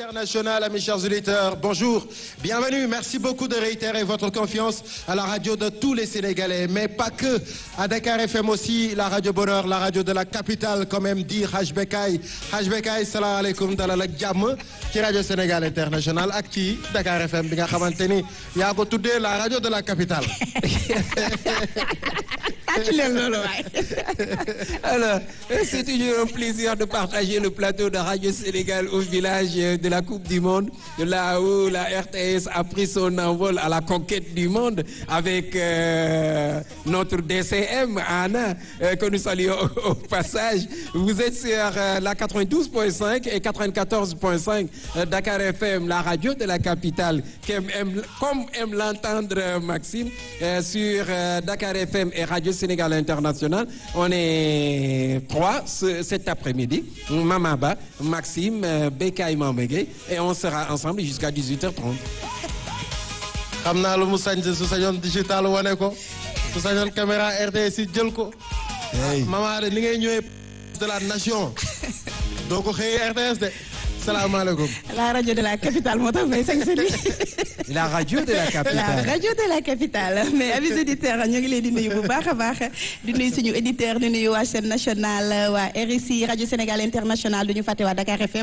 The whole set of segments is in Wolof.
internationale, mes chers auditeurs, bonjour, bienvenue, merci beaucoup de réitérer votre confiance à la radio de tous les Sénégalais, mais pas que, à Dakar FM aussi, la radio Bonheur, la radio de la capitale, quand même dit Haj Bekay. Haj Bekay, salam alaikum, dalal ak jàmm ci radio Sénégal international ak ci Dakar FM bi nga xamante ni yaa ko tuddee la radio de la capitale. Alors, c'est toujours un plaisir de partager le plateau de Radio Sénégal au village de la Coupe du Monde, là où la RTS a pris son envol à la conquête du monde avec euh, notre DCM, Anna, euh, que nous saluons au, au passage. Vous êtes sur euh, la 92.5 et 94.5 Dakar FM, la radio de la capitale, comme aime, comme aime l'entendre Maxime, sur Dakar FM et Radio Sénégal International. On est trois ce, cet après-midi. Mamaba, Maxime, Bekay Mamegay et on sera ensemble jusqu'à 18h30. xam naa lu mu sañ su sañoon digital wane ko su sañoon caméra RTS yi jël ko. maman de ni ngay ñëwee de la nation. doo ko xëyee RTS de. salaamaaleykum. la radio de la capitale moo tax may sañ sa La radio de la la capitale. radio de la capitale mais amis auditeurs ñu ngi leen di nuyu bu baax a baax di nuyu suñu éditeur di nuyu waa chaîne nationale waa RSI radio Sénégal international du ñu fàtte waa Dakar FM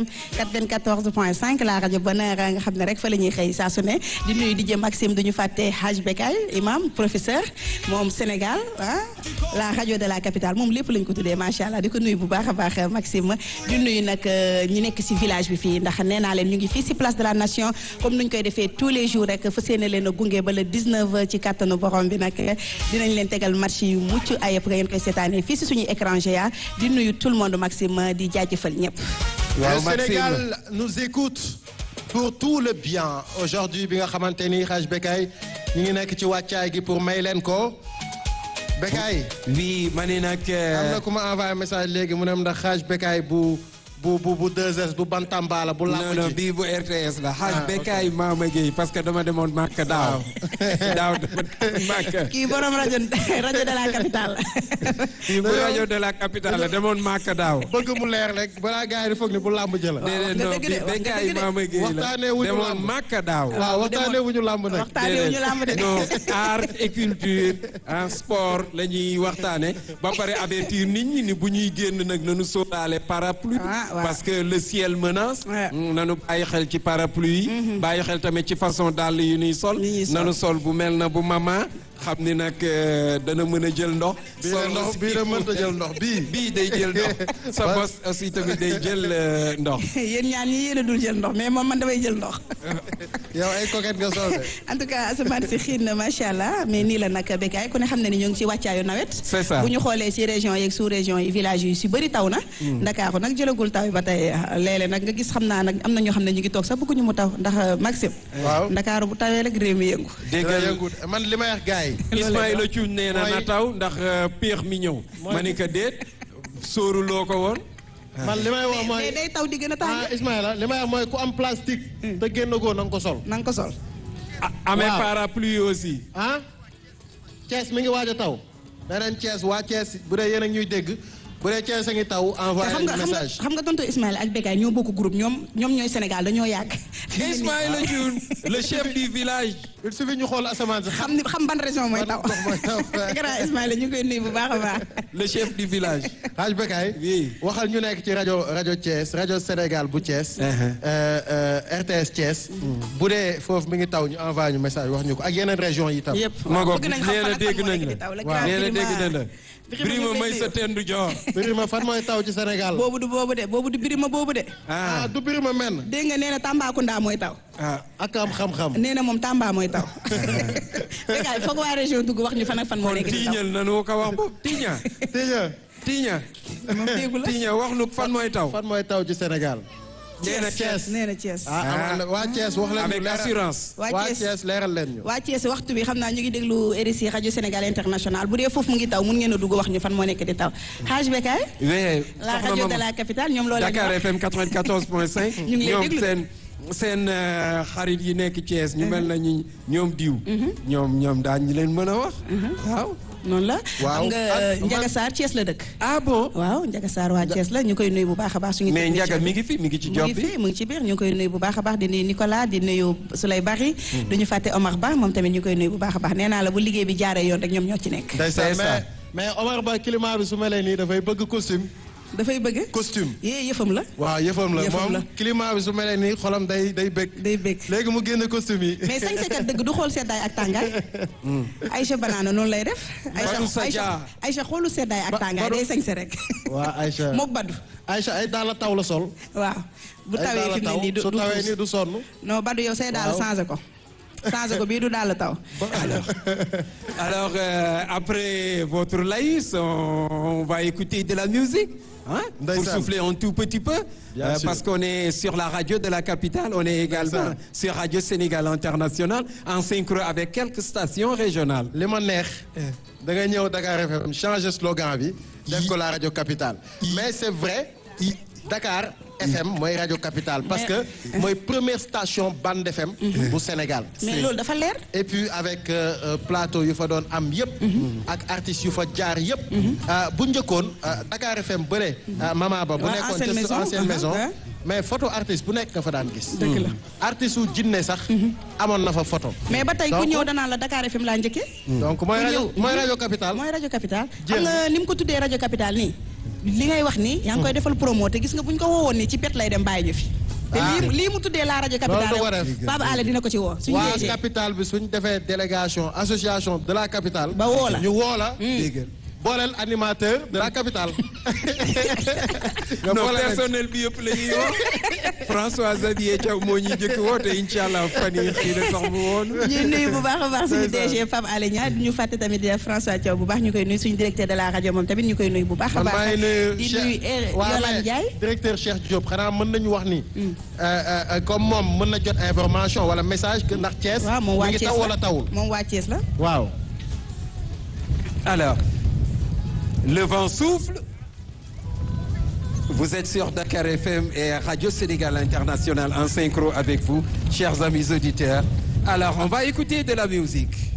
94.5 la rajo Bonheur nga xam ne rek fa la ñuy xëy saa su ne di nuyu DJ Maxime du ñu fàtte Haj Bekay imam professeur moom Sénégal ah la radio de la capitale moom lépp lañ ko tuddee macha allah di ko nuyu bu baax a baax Maxime di nuyu nag ñi nekk si village bi fii ndax nee naa leen ñu ngi fii si place de la nation comme nuñ koy defee tous les jours rek fa séene leen a gunge ba le 19 ci kàttanu borom bi nag dinañ leen tegal match yu mucc ayëpp nga ngeen koy seetaanee fii si suñuy écran géant di nuyu tout le monde Maxime di jaajëfal ñëpp. waaw le Maxime. Sénégal nous écoute pour tout le bien aujourd'hui bi nga xamante ni Haj Bekay ñu ngi nekk ci wàccaay gi pour may leen ko Bekay oui ma ne nag. am na ku ma envoyé message léegi mu ne ndax Haj Bekay bu bu bu bu 2S bu Bantambala bu non làmb non ji bii bu RTS la. Ah, xaaj Bekay Mama Gueye parce que dama demoon Màkka daaw. daaw dama demoon Màkka. kii borom rajo rajo de la capitale. bii bu rajo de la capitale la demoon Màkka daaw. bëgg mu leer rek balaa gars yi di foog ni bu làmb ji la déedéet nga non dëgg de, bii wax nga Bekay dëgg de. Mama Gueye la Waxtaanee wuñu demoon làmb. Màkka daaw. waaw waxtaanee wu ñu làmb nag waxtaanee wu ñu làmb de. non art et culture en sport la ñuy waxtaane ba pare avertir nit ñi ni bu ñuy génn nag nañu sóoraale parapluie Ah, waaw. parce que le ciel menace Ouais. Mm, nanu bàyyi xel ci parapluie yi bàyyi xel tamit ci façon dàll yu ñuy sol Yi ñuy sol. nanu sol bu mel na bu mama xam ni nag euh, dana mën a jël ndox bii de ndox bii de mënta jël ndox bii bii day jël ndox sa bos aussi tamit day jël euh, ndox yéen ñaan ñi yéen a dul jël ndox mais moom man damay jël ndox. yow ay coquette nga sol de en tout cas asamaan si xiin na macha allah mais nii la nag Bekay ku ne xam ne ni ñoo ngi ci wàccaayu nawet. C'est ça. bu ñu xoolee ci région yeeg sous région yi village yi si bëri taw na. Ndakaaru nag jëlagul taw yi ba tey léeg-léeg nag nga gis xam naa nag am na ñoo xam ne ñu ngi toog sax bëgguñu mu taw ndax Maxime. waaw Ndakaaru bu tawee rek réew mi yëngu. dina déggal yëngu man li may wax gars yi Ismaïla Thioune nee na na mooy- taw ndax euh, péex mi ñëw ma ni ko déet sóoruloo ko woon man li may wax mooy mais day taw di gën a tàng. ah Ismaïla li may wax mooy ku am plastique te génn goo na nga ko sol na nga ko sol. ah amee Waaw. parapluie aussi ah Thiès mi ngi waaj a taw beneen Thiès waa Thiès bu dee yéen a ngi ñuy dégg bu dee Thiès a ngi taw te envoyé xam nga xam nga message xam nga tonton Ismaïla ak Bekay ñoo bokk groupe ñoom ñoom ñooy Sénégal dañoo yàgg. Ismaïla Thioune le chef du village il suffit ñu xool asamaan si xam ni xam ban région mooy taw. Ban gox mooy taw. grand Ismaïla ñu ngi koy nuyu bu baax a baax. le chef du village Haj Bekay Oui. waxal ñu nekk ci rajo rajo Thiès rajo Sénégal bu Thiès Uh-huh. euh, euh, RTS Thiès bu dee foofu mi ngi taw ñu envoyé ñu message wax ñu ko ak yeneen région yi tam yëpp ma waaw ngoog bëgg nañ xam nee na fan ak fan dégg moo nañ nekk la di taw la waaw grand nee na Birima- dégg nañ la Birima Birima ñu ngi may koy sa nuyu. tendu joor Birima fan mooy taw ci Sénégal boobu du boobu de boobu du Birima boobu de. ah ah du Birima men dégg nga nee na Tambacounda mooy taw. ah ak am xam-xam nee na moom Tamba mooy taw. Bekay foog waa région dugg wax ñu fan ak fan moo kon nekk di taw. tiiñal nanu ko wax boobu tiiña Tiña tiiña moom déggu la tiiña wax nu fan mooy taw fan mooy taw ci Sénégal nee na Thiès nee na Thiès. ah am na waa Thiès wax leen ñu avec leeral- assurance waa waa Thiès Thiès leeral leen ñu waa Thiès waxtu bi xam naa ñu ngi déglu RSI rajo Sénégal international bu dee foofu mu ngi taw mun ngeen a dugg wax ñu fan moo nekk di taw. Haj Bekay oui la soxna rajo de Mama. la capitale ñoom loolu la ñu Dakar wax. FM 94.5 ñu ngi lay ñoom déglu. seen seen euh, xarit yi nekk Thiès ñu mel na ñu ñoom diw ñoom ñoom daañ ñu leen mën a wax waaw noonu la. Waaw. xam nga Ah, Ndiaga man- Sarr Thiès la dëkk. ah bon waaw Ndiaga Sarr waa Thiès la ñu koy nuyu bu baax a baax. suñu mais technicien Ndiaga bi. mi ngi fi mi ngi ci mu job ngi bi fi mu ngi ci biir ñu ngi koy nuyu bu baax a baax di nuyu Nicolas di nuyu Souley Bari. du ñu fàtte Omar Ba moom tamit ñu koy nuyu bu baax a baax nee naa la bu liggéey bi jaaree yoon rek ñoom ñoo ci nekk. ndeysaan C'est ça. mais mais Omar Ba climat bi su melee nii dafay bëgg costume dafay bëgg. costume yee yëfam la. waaw yëfam la Yëfam moom la. climat bi su melee nii xolam day day bëgg day bëgg. léegi mu génn costume yi mais sañsekat dëgg du xool seddaay ak tàngaay. Aïcha Banana noonu lay def. Badou Sadia. Aïcha Aïcha xoolu seddaay ak Ba- tàngaay Badou- day sañse rek. waa Aïcha mook Badou. Aïcha ay daal la taw la sol waaw bu ay tawee daal fi la mu ne nii du su du tawee xuus. nii du sonn non Badou yow say daal Waaw. changé ko. changé ko bii du daal taw. alors euh, après votre laïs on, on va écouter de la musique hein, pour Ndeysaan. souffler un tout petit peu Bien euh, sûr. parce qu'on est sur la radio de la capitale on est également Ndeysaan. sur Radio Sénégal International en synchro avec quelques stations régionales li ma neex da nga ñëw Dakar FM changer slogan bi def ko la radio capitale mais c'est vrai Dakar FM mooy radio capitale parce que mooy première station bande FM bu Sénégal mais loolu dafa leer. et puis avec euh, euh, plateau yu fa doon am yëpp ak artistes yu fa jaar yëpp euh, bu njëkkoon euh, Dakar FM bële euh, Mama Ba bu Ouais, nekkoon ancienne ci maison, ancienne uh-huh, maison ouais. mais photo artiste bu nekk nga fa daan gis dëgg la. artiste wu jinne sax amoon na fa photo mais ba tey ku Donc- ñëw danaa la Dakar FM laa njëkkee. donc mooy Ku rajo ñëw. mooy rajo capitale mooy rajo capital. Jéem. xam nga ni mu ko tuddee rajo capital nii. li ngay wax nii. yaa ngi koy defal promo te gis nga bu ñu ko woowoon nii ci pet lay dem bàyyi ñu fi. te Ah. lii lii mu tuddee la rajo capital. Loolu da ko def. Baba Alé dina ko ci woo. suñu waa DG. capitale bi suñ defee délégation association de la capitale. Ba woo la. ñu woo la. booleel animateur de la capitale. nga non boole leen. personnel bi yëpp la ñuy woo François Xavier Thiaw moo ñuy jëkk woote incha allah fan yii xëy na sax mu woon ñuy nuyu bu baax a baax suñu C'est ça. DG Pape Alé Niang ñu fàtte tamit François Thiaw bu baax ñu koy nuyu suñu directeur de la rajo moom tamit ñu koy nuyu bu baax a man maa baax. ngi nuyu di Cheikh- nuyu Er- waa, Yolande mais Ndiaye. directeur Cheikh Diop xanaa mën nañu wax ni. euh, euh, comme moom mën na jot information wala message que ndax Thiès. waaw moom mi waa ngi Thiès taw la wala tawul. moom waa Thiès la. waaw. alors le vent souffle vous êtes sur Dakar FM et Radio Sénégal International en synchro avec vous chers amis auditeurs alors on va écouter de la musique